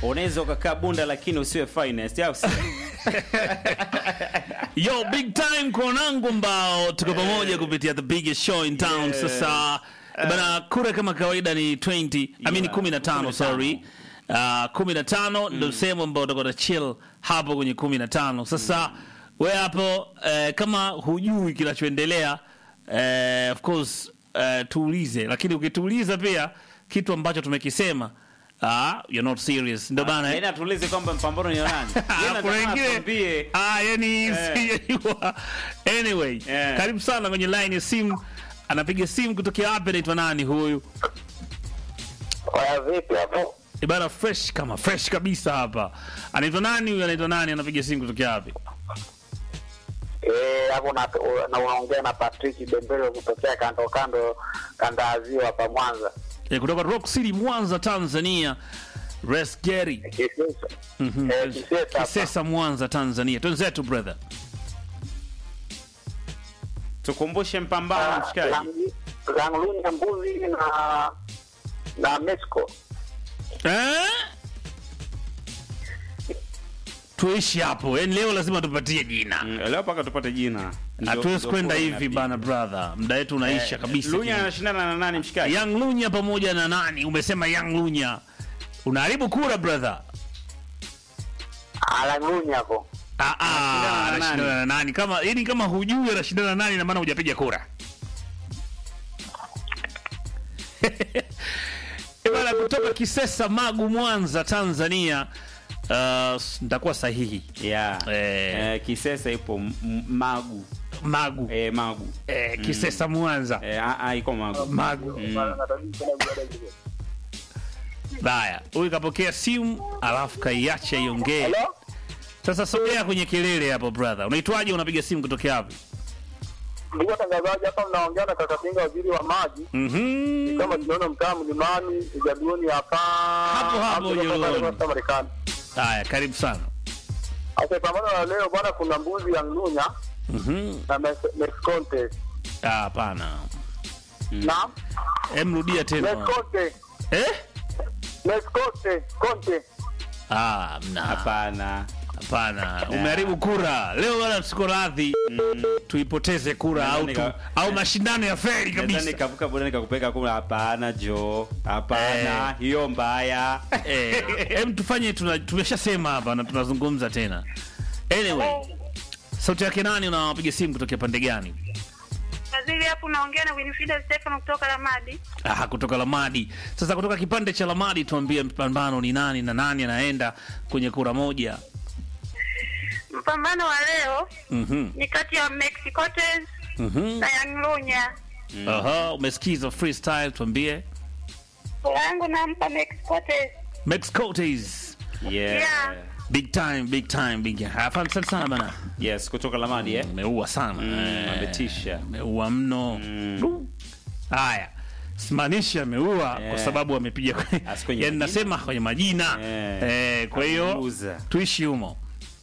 unaweza ukakaa bunda lakini usiwe finest au sio? Yo, big time kwa wanangu ambao tuko pamoja kupitia the biggest show in town. Yeah. Sasa bana, kura kama kawaida ni 20, I mean Yeah, 15, sorry. Uh, 15 ndio sehemu ambao utakuwa na chill hapo kwenye 15. Sasa we hapo eh, kama hujui kinachoendelea eh, of course eh, tuulize, lakini ukituuliza pia kitu ambacho tumekisema ah, you're not serious. Ndio bana. eh? Yaani atuulize kwamba mpambano ni wa nani? Yeye Ah, anataka kuna wengine atuambie. ah, yani sijajua. Anyway, Eh. karibu sana kwenye line ya simu. Anapiga simu kutokea wapi? Anaitwa nani huyu? Waya vipi hapo? Ibara fresh kama fresh kabisa hapa. Anaitwa nani huyu? Anaitwa nani? Anapiga simu kutokea wapi? Eh, hapo na na unaongea na Patrick Dembele kutokea kando kando kanda ya ziwa hapa Mwanza. Eh, kutoka Rock City Mwanza, Tanzania. Res Gary. Kisesa. Mhm. Eh, Kisesa hapa. Kisesa Mwanza, Tanzania. Twenzetu brother. Tukumbushe mpambano mshikaji. Langluni ya mbuzi na na Mexico. Eh? Tuishi hapo. Yaani leo lazima tupatie jina. Mm, Leo mpaka tupate jina. Ndio- hatuwezi ndio kwenda kura hivi inapigwa. bana brother muda wetu unaisha kabisa Lunya anashindana na nani mshikaji? young lunya pamoja na nani umesema young lunya unaharibu kura brother Langluni hapo. Ah, ah, Anashindana na anashindana na nani kama yani kama hujui anashindana na nani na maana hujapiga kura Eh, bana kutoka kisesa magu mwanza tanzania uh, nitakuwa sahihi Yeah. Eh. Eh, Kisesa ipo M- M- Magu. magu Eh, Magu. eh, kisesa mwanza Eh, ah, ah, iko Magu. magu Mm. Haya, huyu kapokea simu alafu kaiacha iongee. Hello? Sasa sogea kwenye kelele hapo brother. Unaitwaje? Unapiga simu kutokea wapi? Ndugu watangazaji, hapa mnaongea na kaka Kinga, waziri wa maji. Mhm. Kama tunaona mtaa mlimani Jaduoni hapa. Hapo hapo Hapo Jaduoni. hapa Marekani. Haya, karibu sana. Sasa pambano la leo bwana, kuna mbuzi ya Nglunya Mhm. na Mes- Mesconte. Ah, hapana. Na Em rudia tena. Mesconte. Eh? Mesconte. Conte. Ah, mna. Hapana. Hapana. Umeharibu kura. Leo wala tuko radhi tuipoteze kura au tu, Nadhani ka- au mashindano ya feri Nadhani kabisa. kavuka boda nikakupeka kula. Hapana Jo, hapana, hiyo mbaya. Eh, em tufanye tuna, tumeshasema hapa na tunazungumza tena. Anyway, sauti yake nani unawapiga simu kutokea pande gani? Waziri hapo unaongea na Winifrida Stefano kutoka Lamadi. Ah, kutoka Lamadi. Sasa kutoka kipande cha Lamadi tuambie mpambano ni nani na nani anaenda kwenye kura moja. Mpambano wa leo Mhm. ni kati ya Mexicotes Mhm. na Young Lunya. Aha, umesikiza freestyle tuambie. Kura yangu nampa Mexicotes. Mexicotes. Yeah. Yeah. Big time, big time, big time. Asante sana sana bana. Yes, kutoka Lamadi eh. Umeua sana. Mm, Eh, ametisha. Umeua mno. Du. Haya. Simanishi ameua kwa Yeah. sababu amepiga kwenye, Asi kwenye yani majina. nasema kwenye majina. Yeah. Eh, kwa hiyo Ameuza. tuishi humo.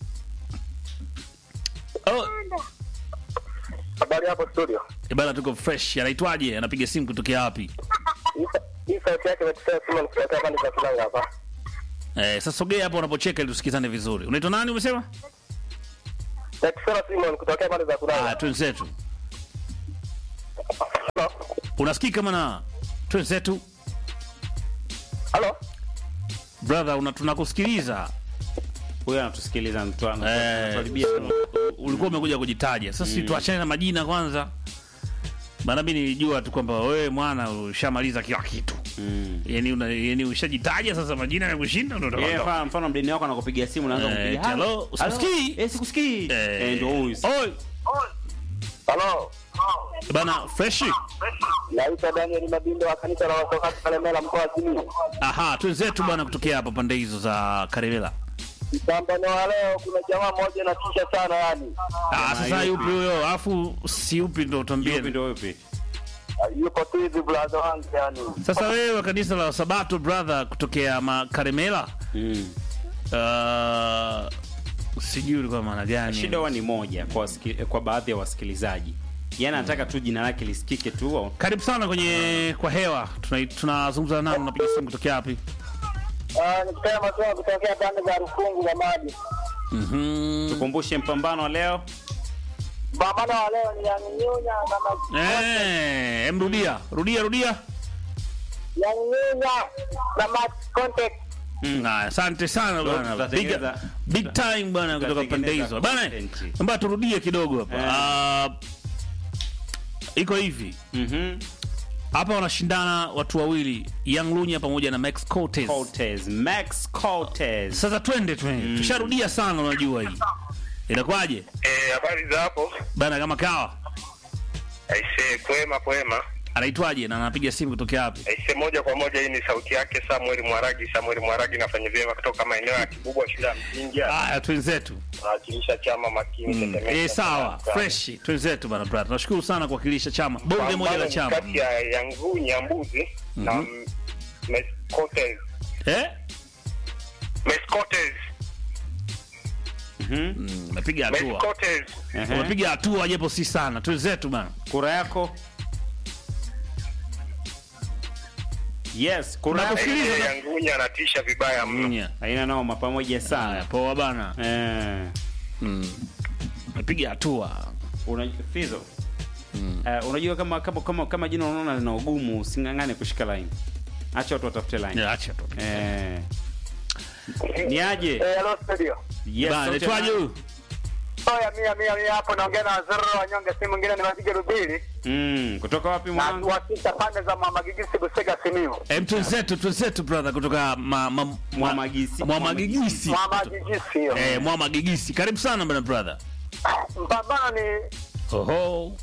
Oh, Habari hapo studio. Eh, bana tuko fresh. Anaitwaje? Anapiga simu kutokea wapi? Hii sauti yake imetukia Simon kutoka pande za Kilanga hapa. Eh, sasa sogea hapo unapocheka ili tusikizane vizuri. Unaitwa nani umesema? Nakusema Simon kutoka pande za Ah, Kilanga. twenzetu. Unasikika mana? Twenzetu. Halo? Brother, una tunakusikiliza. Huyo anatusikiliza mtu Eh, anatuharibia. ulikuwa umekuja kujitaja. Sasa mm. tuachane na majina kwanza. Maana mimi nilijua tu kwamba wewe mwana ushamaliza kila kitu. Mm. Yaani una yaani ushajitaja sasa majina yamekushinda ndio Eh, utaondoka. mfano mfano mdeni wako anakupigia simu unaanza Eh, kumpigia. hello, "Halo, usikusikii?" halo, Eh, sikusikii. Eh, Eh, ndio huyu. Oi, Halo? bana fresh. Naitwa Daniel Mabindo wa kanisa la Wasabato Kalemela mkoa wa Simiyu. Aha, twenzetu bwana kutokea hapa pande hizo za Karemela. Mpambano wa leo kuna jamaa mmoja na tisha sana yani. Ah, sasa yupi? yupi huyo? Alafu si yupi ndo Yupi tuambie. ndio yupi? Yuko tu hivi brother wangu yani. Sasa wewe wa kanisa la Sabato brother kutokea Makaremela, Mm. uh, sijui ulikuwa maana gani? Shida huwa ni moja kwa wasiki, kwa baadhi ya wasikilizaji. Yaani anataka tu jina lake lisikike tu. Karibu sana kwenye kwa hewa. Tuna- Tunazungumza nao, unapiga simu kutokea wapi? Ah, nikutana masomo kutokea pande za Rufungu za maji. Mhm. Tukumbushe mpambano wa leo. Pambano wa leo ni Yangunya na Ma- Eh, em rudia, rudia, rudia. Yangunya na Max Contact. Mm. Haya, asante sana Ndio, bwana. Big, tutatengeneza- big time bwana kutoka pande tutatengeneza hizo. Bwana, content. mbona turudie kidogo hapa. Eh. Ah, iko hivi. Mhm. Hapa wanashindana watu wawili, Young Lunya pamoja na Max Cortez. Cortez, Max Cortez. Sasa twende twende. Tusharudia sana unajua hii. Inakuwaje? Eh, habari za hapo? Bana kama kawa. Aise, kwema kwema. Anaitwaje na anapiga simu kutokea wapi? Aise, moja kwa moja, hii ni sauti yake Samuel Mwaragi. Samuel Mwaragi nafanya vyema kutoka maeneo ya Kibubwa, shule ya msingi. Haya, twenzetu. Nawakilisha chama makini Mm. Tetemeka. Eh, sawa. Fresh. Twenzetu bana brother. Tunashukuru sana kuwakilisha chama. Bonge moja la Pambano chama. kati ya Yangu Nyambuzi na mm, Mescotes. Eh? Mescotes. Mhm. Mm, Umepiga hatua. Mescotes. Ehe. Umepiga hatua japo si sana. Twenzetu bana. Kura yako? Yes, kura yako. Nakusikiliza. Eh, Yangunya anatisha vibaya mno. Nya. Haina noma pamoja Haya, sana. poa bana. Eh. Mm. Umepiga hatua. Una Fizo. Eh, unajua kama kama kama kama jina unaona lina ugumu usingangane kushika line. Acha watu watafute line. Ya, Acha tu. Eh. Ni aje? Eh, hello studio. Yes. Bana, sauti naitwaje ya- huyu? Oya mia mia mia hapo naongea na Zero wanyonge, si mwingine ni Matige Rubili Mm, kutoka wapi na mwanangu? tuwasita pande za Mama Gigisi Busega Simiyu. Em, twenzetu, twenzetu brother kutoka ma, ma, Mwamagisi. Mwamagigisi. Mama Gigisi hiyo. Eh, Mwamagigisi. Karibu sana bana brother. Mpambano ni Oho.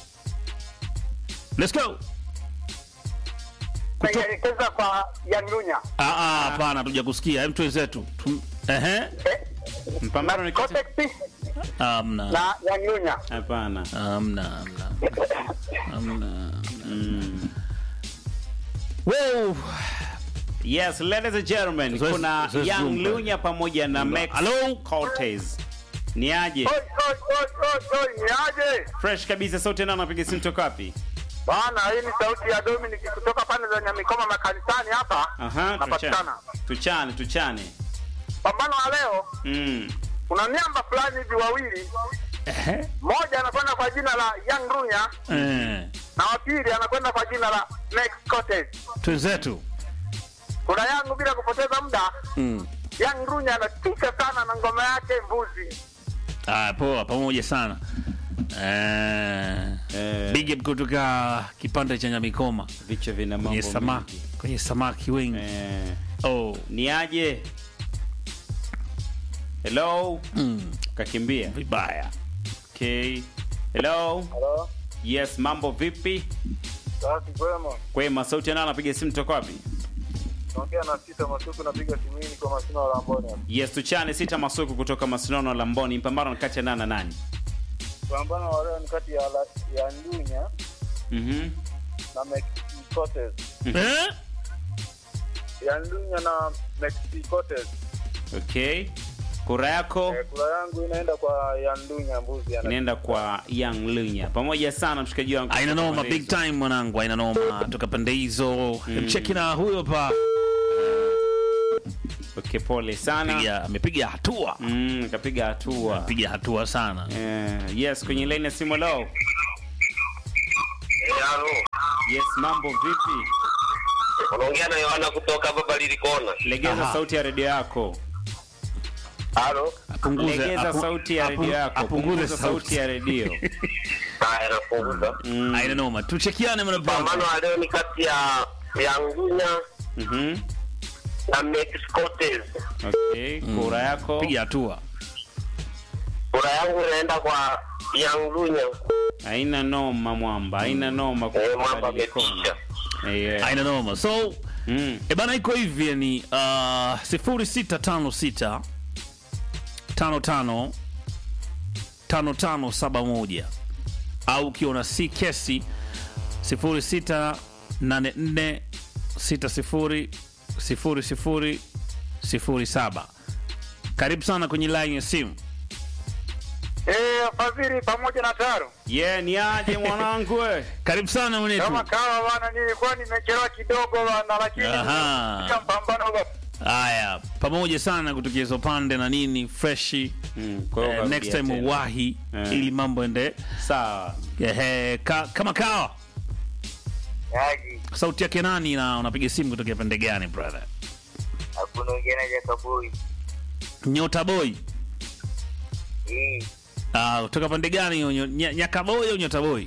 Let's go. Kuto- naielekeza kwa Yangunya. Ah ah, hapana tuja kusikia. Hem twenzetu. Tum- Ehe. Eh, Mpambano ni kati. Contact Amna. na Yangunya. Hapana. Amna, amna. Amna. Mm. Wow. Yes, ladies and gentlemen, Zoezi- kuna zoezi Young zumba. Lunya pamoja na Max Hello? Cortez. Ni aje? Oi, oi, oi, oi, oi, ni aje? Fresh kabisa sauti nao anapiga simu toka wapi? Bana, hii ni sauti ya Dominic kutoka pande za Nyamikoma makanisani hapa. Aha, tuchane. Napatikana. Tuchane, tuchane. Pambano la leo Mm. kuna miamba fulani hivi wawili, Ehe. mmoja anakwenda kwa jina la Young Runya Eh. na wa pili anakwenda kwa jina la Max Cortez. Twenzetu. Kuna yangu bila kupoteza muda, Mm. Young Runya anatisha sana na ngoma yake mbuzi. Ah, poa pamoja sana. Eh. Eh, Big up kutoka kipande cha Nyamikoma. vichwa vina mambo Kwenye samaki, mengi. kwenye samaki wengi. Eh, Oh. ni aje? Hello? Mm. Kakimbia. Vibaya. Okay. Hello? Hello. Yes, mambo vipi? Safi kwema. Kwema, sauti nao anapiga simu toka wapi? Naongea na Sita Masuku napiga simini kwa masina la Amboni. Yes, tuchane sita masuku kutoka Masinono Lamboni. Mpambano ni kati ya nani na nani? Pambano wa leo ni kati ya la, ya Ndunya Mhm. na Max Cortez. Eh? Ya Ndunya na Max Cortez. Okay. Kura yako Eh, kura yangu inaenda kwa Yandunya mbuzi ana inaenda kwa Young Lunya. Pamoja sana mshikaji wangu. Aina noma big time mwanangu, aina noma toka pande hizo. Mcheki na huyo hapa. Okay, pole sana. Piga amepiga hatua. Mm, kapiga hatua. Piga hatua sana. Eh, yes, kwenye line ya simu leo. Eh, halo. Yes, mambo vipi? Unaongea na Yohana kutoka Baba Lilikona. Legeza Aha. sauti ya redio yako. Halo. Apunguze Legeza apu- sauti ya apu- redio yako. Apunguze Punguza sauti sauti. ya redio. Haya, napunguza. Mm. Aina noma. Tuchekiane mwana Pambano brother. wa leo ni kati ya Yangunya Mhm. na Max Cortez. Okay, kura yako. Piga hatua. Kura yangu inaenda kwa Yangunya. Haina noma mwamba, haina noma Eh, kutoka mwamba Likoni. ametisha. Eh, yeah. Aina noma. So Mm. E bana iko hivi yani uh, 0656 55 5571 au ukiona si kesi 0684 60 00 07. Karibu sana kwenye line ya simu. Eh, Fadhili pamoja na Taro. Yeah, ni aje mwanangu we? Karibu sana mwenetu. Kama kawa bana nilikuwa nimechelewa kidogo bana lakini Aha. katika mpambano bana. haya pamoja sana kutokea hizo pande na nini freshi Mm, kwa hiyo eh, ukarudia next time tena. uwahi Eh. ili mambo ende sawa ehe, ka, kama kawa Yaji, sauti yake nani na unapiga simu kutokea pande gani brother hakuna ungena Jakaboi. nyota boy Hii, Ah, kutoka pande gani hiyo Nyo- Nya- nyakaboy au nyota boy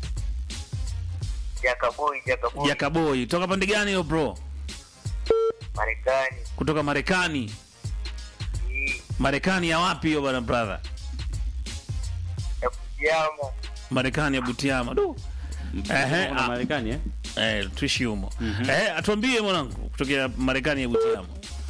Jakaboi, Jakaboi. jakaboy toka pande gani hiyo bro Marekani. kutoka marekani Hii, marekani ya wapi hiyo bwana brother ya kujama. marekani ya butiama du Ehe, Kuna ah. Marekani eh? eh, tuishi humo eh, atuambie mwanangu kutokea marekani ya butiama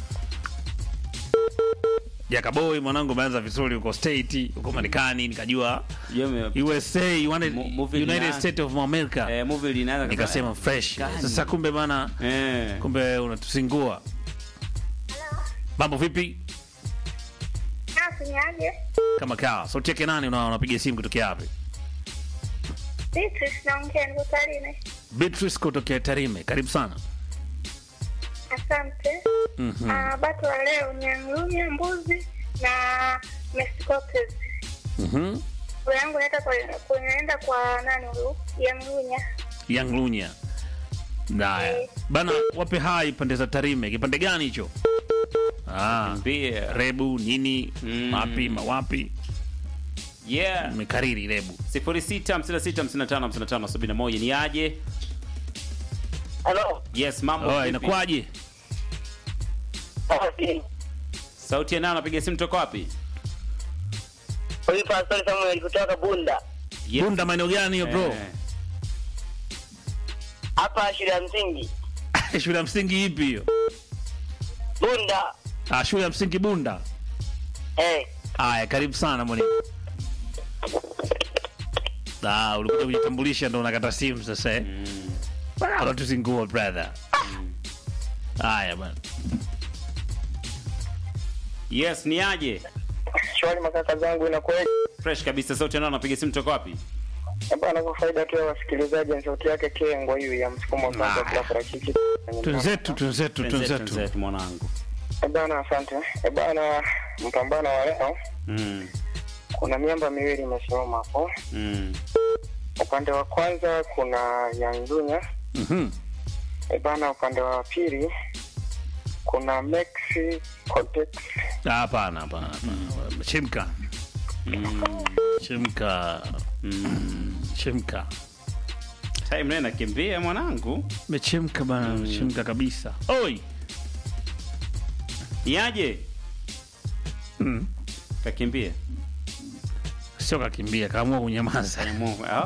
jakaboy mwanangu umeanza vizuri huko state huko marekani nikajua Hiyo ime- usa United, Mo- movie united lina- state of america eh, movie linaanza nikasema fresh Marekani. sasa kumbe bana eh. kumbe unatusingua mambo vipi Nafanyaje? kama kawa sauti yake nani una- unapiga simu kutokea wapi Beatrice naongea, niko Tarime. beatrice kutokea tarime karibu sana Asante. Mhm. Ah, bato wa leo ni anglunya mbuzi na mescotes. Mhm. Kura yangu inaenda kwa kunaenda kwa nani huyu? Yanglunya. young lunya haya bana wape hai pande za tarime kipande gani hicho ah, Mbia. rebu nini Mm. mapi mawapi yeah mekariri rebu 0656555571 ni aje Halo. yes mambo oh, vipi? inakuwaje sauti ya nani anapiga simu toka wapi Huyu Pastor Samuel kutoka Bunda. Yes. bunda maeneo gani hiyo bro Eh. Hapa shule ya msingi. shule ya msingi ipi hiyo Bunda. ah, shule ya msingi bunda Eh. haya karibu sana mwalimu Ah, ulikuja kujitambulisha ndo unakata simu sasa eh? Bana, unatuzingua brother haya bana yes ni aje Shwari makaka zangu inakuwaje? fresh kabisa sauti ya nani anapiga simu toka wapi Bwana, kwa faida tu ya wasikilizaji, ni sauti yake Kengwa hiyo ya msukumo wa kwanza Ah. kula parachichi. twenzetu twenzetu Twenzetu, twenzetu twenzetu, mwanangu Eh bana, asante. Eh bana, mpambano wa leo mm. kuna miamba miwili imesimama hapo. Mm. Upande wa kwanza kuna Yanzunya. Mhm. Eh bana, upande wa pili kuna Mexi Cortex. Ah, hapana hapana hapana. chimka chimka chimka time naye nakimbia mwanangu mechemka bana mechemka kabisa oi ni aje Mm. kakimbia sio kakimbia kaamua kunyamaza Mungu, ah.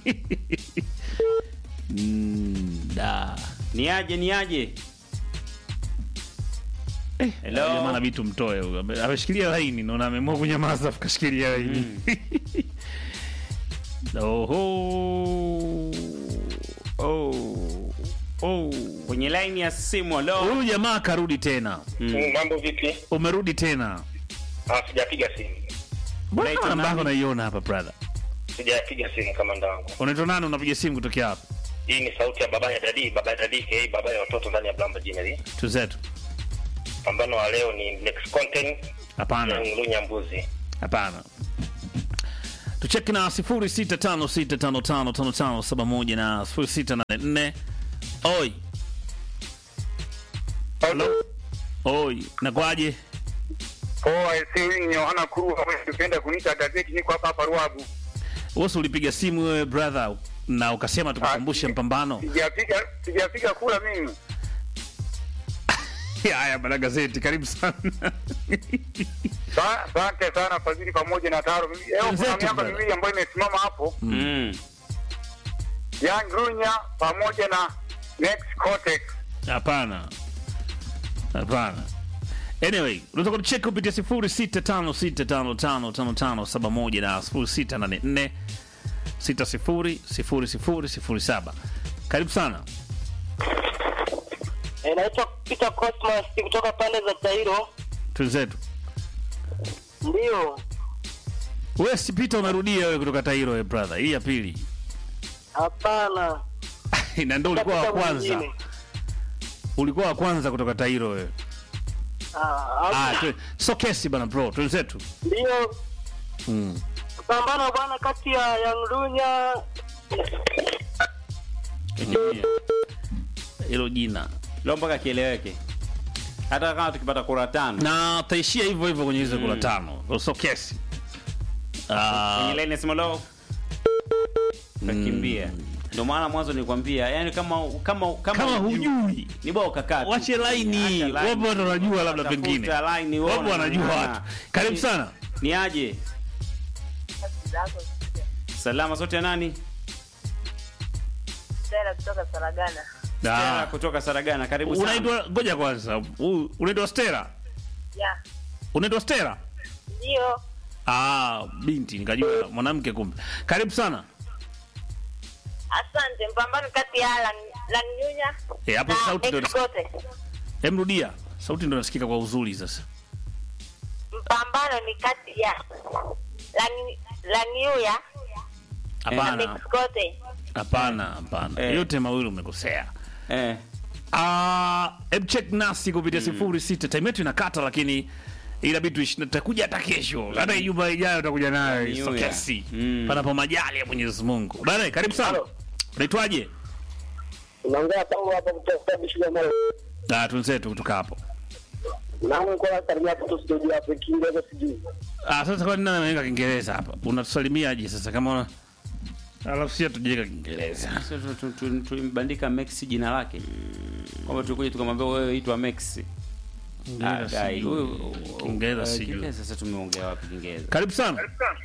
Mm, da ni aje ni aje Hello? jamaa na vitu mtoe huyo Ame- ameshikilia laini naona ameamua kunyamaza afu kashikilia laini oho oh. Oh. kwenye line ya simu halo huyu jamaa karudi tena Mm, mambo vipi? umerudi tena Ah, sijapiga simu, mbona Unaitwa namba yako nani? naiona hapa brother sijapiga simu kama ndangu. unaitwa nani unapiga simu kutokea hapa Hii ni sauti ya baba ya dadi, baba ya dadi ka baba ya watoto ndani ya Blamba Jineri. tuzetu Pambano wa leo ni next content hapana ya Ngulunya Mbuzi. hapana tucheki na 0656555571 na 0684 oi halo oi nakwaje Poa, ese huyu ni Yohana Kurua, wewe unapenda kuniita gazeti, niko hapa hapa Ruabu. wosi ulipiga simu wewe brother na ukasema tukukumbushe Ah, mpambano Sijapiga sijapiga kula mimi. haya bana gazeti karibu sana Sa- Asante sana Fadhili pamoja na Taro. Leo kuna Wenzetu, miamba brother. miwili ambayo imesimama hapo, mm. Young Runya pamoja na Next Cortex. hapana hapana anyway unaweza kutucheki kupitia 0656555571 na 0684 600007 karibu sana Eh, naitwa Peter Cosmas kutoka pande za Tairo. twenzetu Ndio. wewe si Peter unarudia wewe kutoka Tairo wewe brother hii ya pili Hapana. na ndio ulikuwa wa Tafuta kwanza mwingine. ulikuwa wa kwanza kutoka Tairo wewe Ah, Ah, tu- so kesi bana bro, twenzetu. ndio Mm. pambano bwana kati ya Young Lunya Hilo jina. leo mpaka kieleweke hata kama tukipata kura tano Na taishia hivyo hivyo kwenye hizo kula tano. So kesi. Ah, kwenye line nasema leo kakimbia ndio maana mwanzo nilikwambia yani kama kama kama, kama hujui ni bora ukakaa tu. wache laini. Acha line. Wapo watu wanajua labda Tafuta pengine. line, Wapo uone wanajua maana. watu. Karibu Ni- sana. ni aje salama sote ya nani Stella kutoka Saragana. Stella Ah. kutoka Saragana karibu sana Unaitwa ngoja kwanza. U- Unaitwa Stella? Ya, Unaitwa Stella? ndio. Ah, binti nikajua mwanamke kumbe. Karibu sana. Asante. Mpambano kati ya Lan Lanyunya Eh, hapo na sauti ndio Excote. Hem rudia. Sauti ndio nasikika kwa uzuri sasa. Mpambano ni kati ya Lan- Lanyuya na Hapana. Excote. Hapana, hapana. Eh. Yote mawili umekosea. eh Ah, hebu check nasi kupitia sifuri sita. Time yetu inakata lakini inabidi tuishi tutakuja hata kesho. Hata Ijumaa ijayo tutakuja nayo New so Year. kesi. Mm. Panapo majali ya Mwenyezi Mungu. Bana, karibu sana. Halo. Unaitwaje? unaongea tangu hapa kutoka Bishia Mara Ah, tunzetu kutoka hapo. na mko na karibia hapo tu studio hapo Kiingereza sijui Ah, sasa kwa nini anaweka Kiingereza hapa? Unatusalimiaje sasa kama una Alafu sisi tujeka Kiingereza. Sasa tu- tu- tu- tulimbandika Max jina lake kwamba tulikuja tukamwambia wewe itwa Max Ah, Kiingereza dai, sijui. huyu- Kiingereza eh, sijui. Kiingereza sasa tumeongea wapi Kiingereza Karibu sana.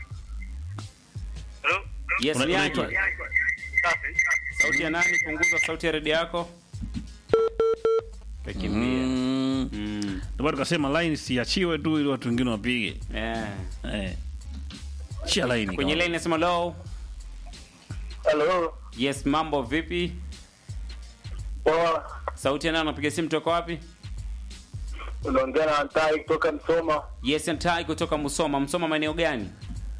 yes Una- ni unaitwa- aje sauti ya nani punguza sauti ya redio yako kakimbia Mm. mm. Ndio maana tukasema line siachiwe tu ili watu wengine wapige. eh. Eh. Chia line. kwenye kama- line nasema low hello yes mambo vipi poa sauti ya nani unapiga simu toka wapi unaongea na Antai kutoka Msoma yes ntai kutoka Musoma Msoma maeneo gani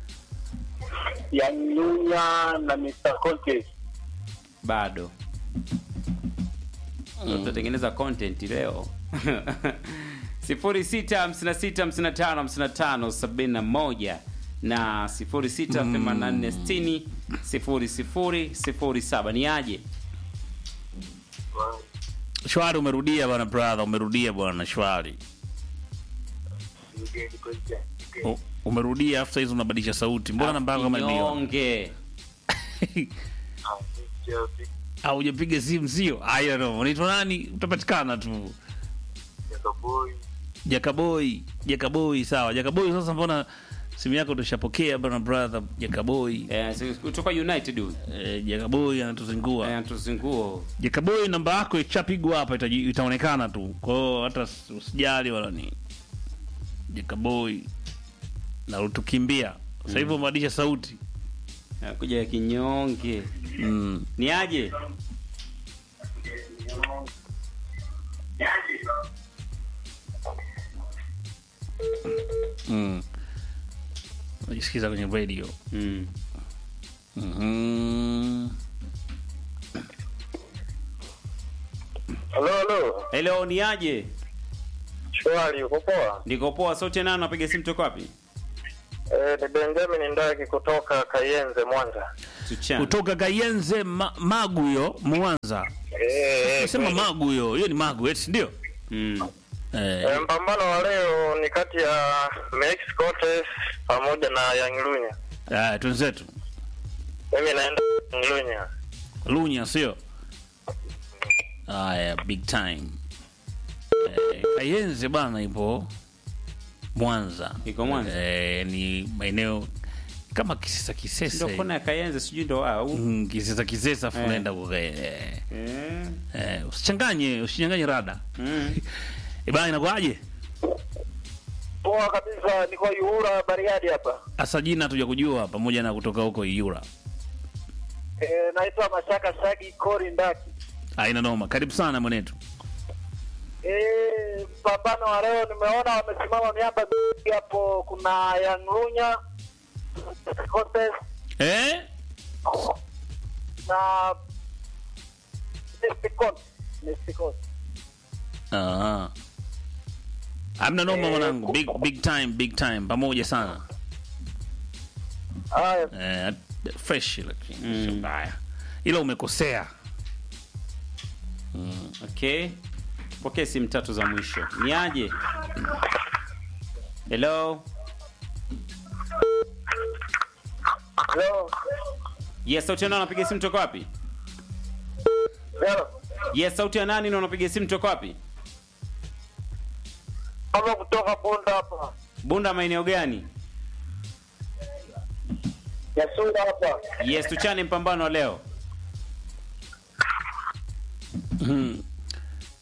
Young Lunya na Mr Conte bado tutatengeneza content leo sifuri sita hamsini na sita hamsini na tano hamsini na tano sabini na moja na sifuri sita themanini na nne sitini sifuri sifuri sifuri saba ni aje Shwari umerudia bwana brother, umerudia bwana shwari. U- Umerudia after hizo unabadilisha sauti. Mbona namba yako kama ndio? Kinyonge. Au hujapiga simu sio? I don't know. Unaitwa nani? Utapatikana tu. Jakaboy. Jakaboy sawa. Jakaboy sasa mbona simu yako tushapokea bwana brother Jakaboy. Eh, si- kutoka united huyu Eh, Jakaboy anatuzingua. Eh, tuzinguo Jakaboy namba yako ichapigwa hapa itaji- itaonekana tu. Kwa hiyo hata s- usijali wala ni Jakaboy na utukimbia. Sasa hivi umebadilisha sauti. kuja ya kinyonge Mm. ni aje Mm. Unajisikiza kwenye radio. mm. Mhm. hello hello hello ni aje shwari uko poa niko poa sauti ya nani unapiga simu toka wapi eh ni Benjamin Ndaki kutoka Kayenze Mwanza Tuchana. Kutoka Kayenze ma, Magu hiyo Mwanza. eh Sema Magu hiyo, hiyo ni Magu eti ndio? mm. Eh, Eh, mpambano wa leo ni kati ya Mex Cortes pamoja na Young Lunya. eh twenzetu. Mimi naenda Young Lunya. Lunya sio? Aya, big time. Eh, Kayenze bana ipo Mwanza. Iko Mwanza? Eh, ni maeneo kama Kisesa ndio Kisesa. kona ya kayenze sijui ndo au Mm, Kisesa Kisesa afu Eh. unaenda kwa eh, eh. eh, usichanganye, usichanganye rada. mm. Eh, bana inakuaje? Poa kabisa, niko Yuhura Bariadi hapa. Asa jina hatuja kujua pamoja na kutoka huko Yura. Eh, naitwa Mashaka Sagi Kori Ndaki. Aina noma. Karibu sana mwanetu. Eh, mpambano wa leo nimeona wamesimama miamba mingi hapo, kuna Young Lunya Cortes Eh? na Mysticon. Mysticon. Aha. Hamna noma mwanangu, big big time, big time, pamoja sana. Haya, Eh, fresh lakini sio mbaya. Ila umekosea. Okay, pokee simu tatu za mwisho. Ni aje? Hello, leo yes, sauti ya nani? Unapiga simu toka wapi? leo Yes, sauti ya nani na unapiga simu toka wapi? kama kutoka Bunda hapa, Bunda, maeneo gani? Yasunga hapa. Yes, tuchane mpambano wa leo. Mm.